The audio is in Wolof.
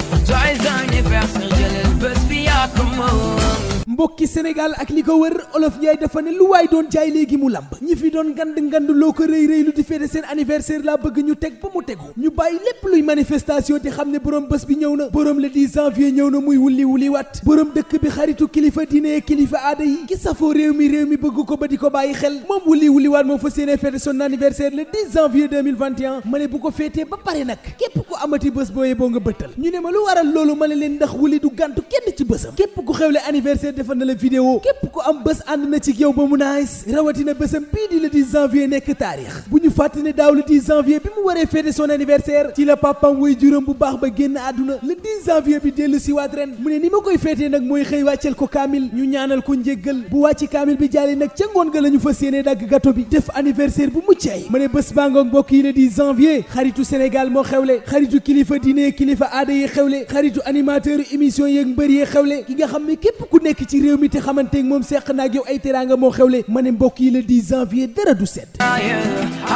joyeux anniversaire jëlal bés bi yaa ko moom mbokki Sénégal ak li ko wër olof Njaay dafa ne lu waay doon jaay léegi mu lamb ñi fi doon ngand ngand loo ko rëy rëy lu di fête seen anniversaire laa bëgg ñu teg ba mu tegu ñu bàyyi lépp luy manifestation te xam ne borom bés bi ñëw na borom le 10 janvier ñëw na muy wulli wulli wat borom dëkk bi xaritu kilifa diine kilifa aada yi ki safoo réew mi réew mi bëgg ko ba di ko bàyyi xel moom wulli wulli waat moom fa séene fête son anniversaire le 10 janvier 2021 ma ne bu ko féetee ba pare nag képp ku amati bés booyee boo nga bëttal ñu ne ma lu waral loolu ma ne leen ndax wuli du gàntu kenn ci bésam képp ku xewle anniversaire defal na la vidéo képp ku am bés ànd na ci yow ba mu naais rawatina bésam bii di le 10 janvier nekk taarix bu ñu fàtte ne daaw le 10 janvier bi mu waree fêter son anniversaire ci la papam woy juróom bu baax ba génn àdduna le 10 janvier bi dellu si waat ren mu ne ni ma koy féetee nag mooy xëy wàcceel ko kaamil ñu ñaanal ko njéggal bu wàcc kaamil bi jàlli nag ca ngoon ga la ñu fas yéene dagg gâteau bi def anniversaire bu mucc ay ma ne bés baa ngoog mbokk yi le 10 janvier xaritu Sénégal moo xewle xaritu kilifa diine kilifa aada yi xewle xaritu animateur émission yeeg mbër yee xewle ki nga xam ne képp ku nekk ci réew mi te xamanteeg moom seq naag yow ay teraanga moo xewle ma ne mbokk yi le 10 janvier dara du set joyeux